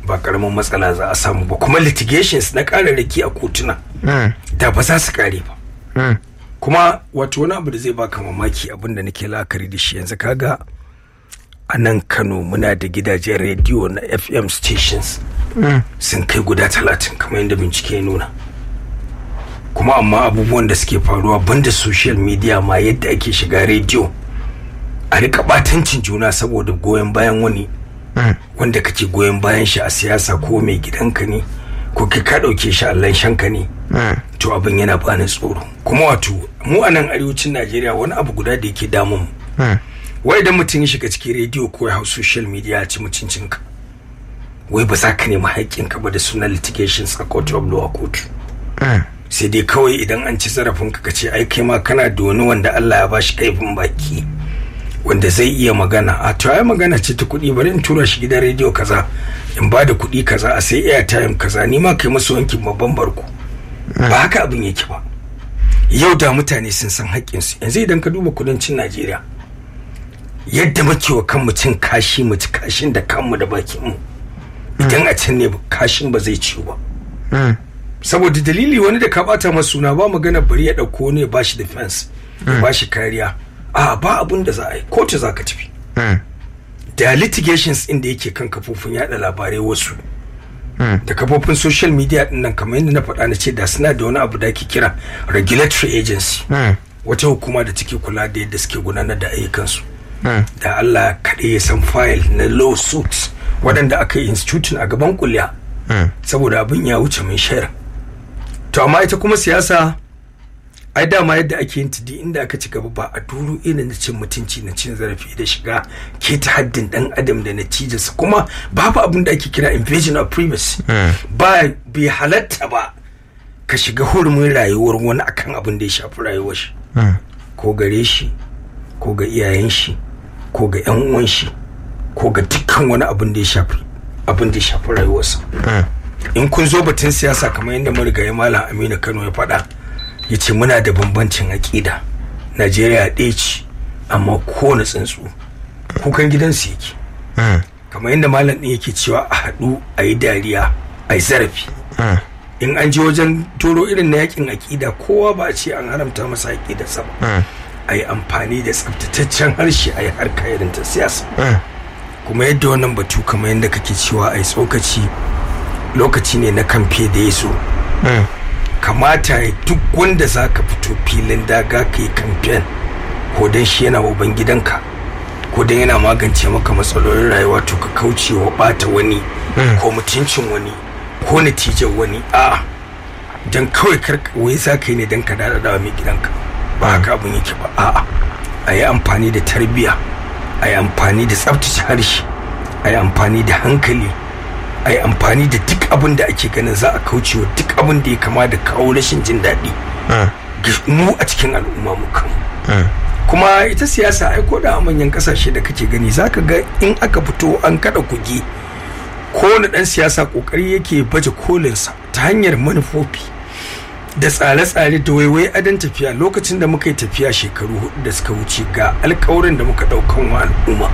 ba karamin matsala za a samu ba kuma litigations na kararraki a kotuna da ba za su kare ba kuma wato wani abu da zai baka mamaki abin da nake la'akari da shi yanzu kaga a nan kano muna da gidajen rediyo na fm stations sun kai guda talatin kamar yadda bincike ya nuna kuma amma abubuwan da suke faruwa banda social media ma yadda ake shiga rediyo a rika batancin juna saboda goyon bayan wani wanda kake goyon bayan shi a siyasa ko mai gidanka ne ko kai ka ɗauke shi allan shanka ne to abin yana bani tsoro kuma wato mu a nan arewacin najeriya wani abu guda da yake damun wai idan mutum ya shiga cikin rediyo ko ya hau social media ya ci mutuncinka wai ba za ka nemi haƙƙinka ba da sunan litigations a court of law kotu sai dai kawai idan an ci zarafinka ka ce ai kai ma kana da wani wanda Allah ya bashi kaifin baki wanda zai iya magana a to ai magana ce ta kuɗi bari in tura shi gidan rediyo kaza in ba da kuɗi kaza a sai airtime kaza ni ma kai musu wankin babban barko ba haka abin yake ba yau da mutane sun san haƙƙinsu yanzu idan ka duba kudancin Najeriya yadda muke wa kanmu cin kashi mu ci kashin da kanmu da bakinmu idan a can ne kashin ba zai ciwo ba saboda dalili wani da ka bata masa suna ba magana bari ya dauko ne ba shi defense ya ba shi kariya a ba abun da za a yi kotu za ka tafi da litigations inda yake kan kafofin yada labarai wasu da kafofin social media din nan kamar yadda na faɗa na ce da suna da wani abu da ake kira regulatory agency wata hukuma da take kula da yadda suke gudanar da ayyukansu da Allah kaɗai ya san file na lawsuits waɗanda aka yi institutin a gaban kuliya saboda abin ya wuce mai shayar to amma ita kuma siyasa ai dama yadda ake yin tudi inda aka ci gaba ba a duru irin na cin mutunci na cin zarafi da shiga ke ta haddin dan adam da natijarsa kuma babu abin da ake kira invasion of privacy ba bai halatta ba ka shiga hurumin rayuwar wani akan abin da ya shafi rayuwar shi ko gare shi ko ga iyayen shi ko ga yan uwan shi ko ga dukkan wani abin da ya shafi abin da ya shafi rayuwarsa in kun zo batun siyasa kamar yadda marigayi malam aminu kano ya faɗa ya ce muna da bambancin aƙida najeriya ɗaya ce amma kowane tsuntsu kukan gidansu yake kamar yadda malam ɗin yake cewa a haɗu a yi dariya a yi zarafi in an je wajen toro irin na yakin aƙida kowa ba a ce an haramta masa aƙidarsa ba a yi amfani da tsaftataccen harshe a yi harka irin ta siyasa kuma yadda wannan batu kamar yadda kake cewa a yi tsokaci lokaci ne na kamfe da ya so kamata ya duk wanda za ka fito filin daga ka yi kamfen ko don shi yana uban gidanka ko don yana magance maka matsalolin rayuwa to ka kauce wa bata wani ko mutuncin wani ko natijar wani a don kawai wai za ka yi ne don ka daɗaɗa mai gidanka ba haka abin yake ba a'a a yi amfani da tarbiyya a yi amfani da tsabtace harshe a yi amfani da hankali a yi amfani da duk abin da ake ganin za a kauce wa duk abin da ya kama da kawo rashin jin daɗi mu a cikin al'umma mu kan kuma ita siyasa ai ko da manyan kasashe da kake gani zaka ga in aka fito an kada kuge kowane ɗan siyasa kokari yake baje kolinsa ta hanyar manufofi da tsare-tsare da waiwai adon tafiya lokacin da muka yi tafiya shekaru hudu da suka wuce ga alkawarin da muka daukan wa al'umma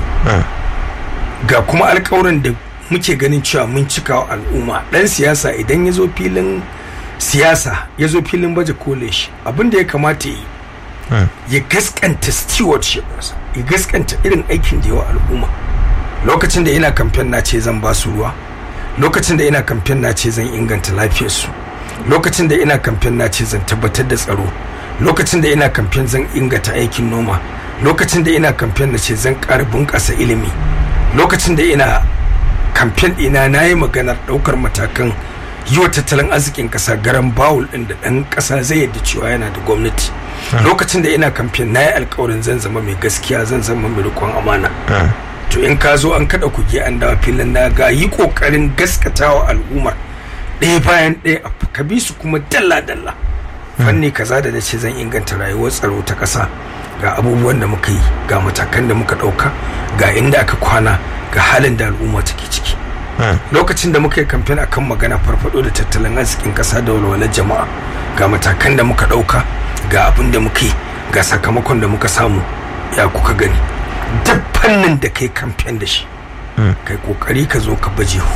ga kuma alkawarin da muke ganin cewa mun cika wa al'umma dan siyasa idan ya zo filin siyasa ya zo filin baje kole shi abin da ya kamata yi ya gaskanta stewardship ya gaskanta irin aikin da yawa al'umma lokacin da ina kamfen na ce zan ba su ruwa lokacin da ina kamfen na ce zan inganta lafiyarsu lokacin da ina kamfen na ce zan tabbatar da tsaro lokacin da ina kamfen zan inganta aikin noma lokacin da ina kamfen na ce zan ƙara bunƙasa ilimi lokacin da ina kamfen ɗina na yi maganar ɗaukar matakan yi wa tattalin arzikin ƙasa garan bawul ɗin da ɗan ƙasa zai yadda cewa yana da gwamnati lokacin da ina kamfen na yi alkawarin zan zama mai gaskiya zan zama mai riƙon amana to in ka zo an kaɗa kuge an dawa filin na ga yi ƙoƙarin gaskatawa al'ummar ɗaya bayan ɗaya ka bi su kuma dalla-dalla fanni kaza da nace zan inganta rayuwar tsaro ta ƙasa ga abubuwan da muka yi ga matakan da muka ɗauka ga inda aka kwana ga halin da al'umma take ciki lokacin da muka yi kamfen akan magana farfado da tattalin arzikin ƙasa da walwalar jama'a ga matakan da muka ɗauka ga abin da muka yi ga sakamakon da muka samu ya kuka gani duk fannin da kai kamfen da shi kai kokari ka zo ka baje